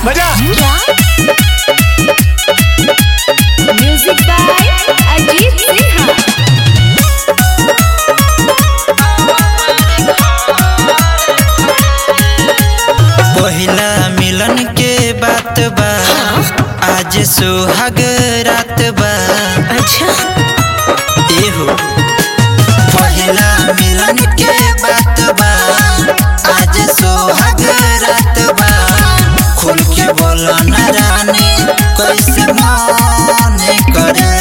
बजा music by Ajit Sinha पहिला मिलन के बात बा आज सुहाग रात बा अच्छा एहो पहिला मिलन के बात बा आज सुहाग रात बा खुल के बोलो ना रानी कैसे मन करे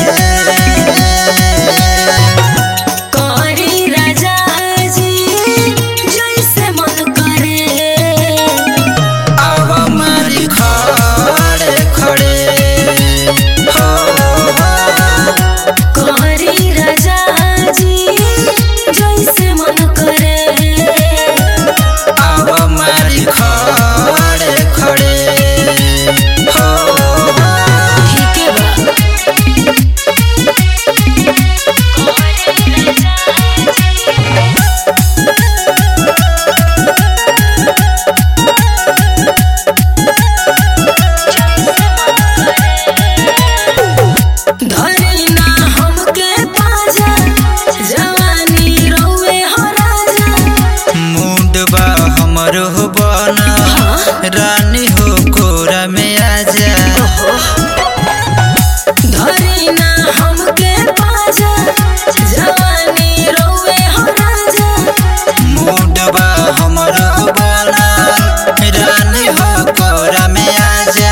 करी राजा जी जैसे मन करे अब मारी खड़े खड़े हो करी राजा जी जैसे मन करे अब मारी खड़े खड़े हो ठीक है बा धरी ना हमके पाजा जवानी रोवे हो राजा मूड बा हमर हो बना रानी हो कोरा में आजा धरी ना हमके पाजा जवानी रोवे हो राजा मूड बा हमर हो बना रानी हो कोरा में आजा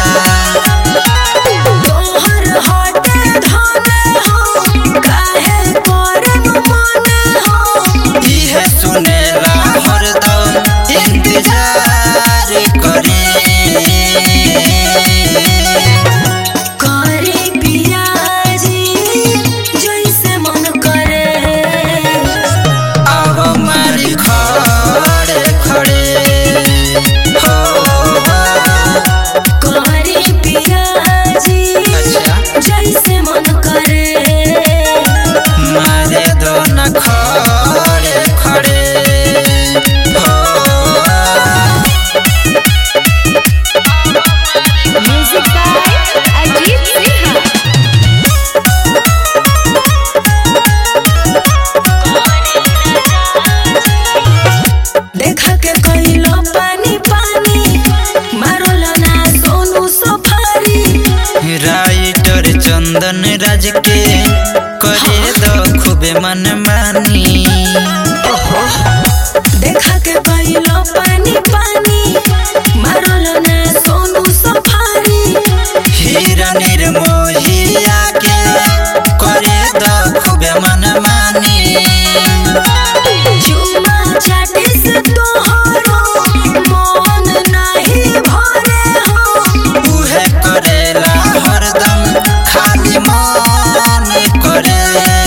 तोहर हटे धने हो काहे करे मन हो इहे सुनेला हरदम इंतजार करे करे पियाजी जैसे मन करे अब मारी खड़े खड़े हो करे पियाजी अच्छा जैसे मन करे मारे दो न खड़े खड़े हो म्यूजिक बाय अजीत सिन्हा देखा के कहिलो पानी पानी मारोल ना सोनू सफारी राइटर चंदन राज के करे दो खूबे मन मानी देखा के कहिलो पानी पानी मारोल ना सोनू सफारी हीरा निर्मोहिया के करे दो खूबे मन मानी चुमा चाटे से तोहरो मन नहीं भरे हो उहे करेला हरदम खाली मन करे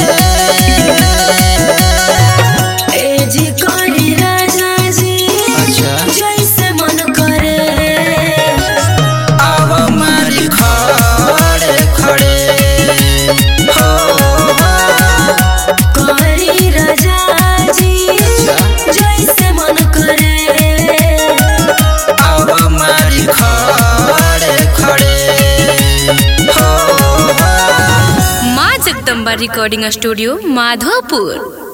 ए जी करी राजा जी अच्छा जैसे मन करे अब मारी खड़े खड़े हो करी राजा जी जैसे मन करे अब मारी खड़े खड़े हो माँ जगदम्बा रिकॉर्डिंग स्टूडियो माधोपुर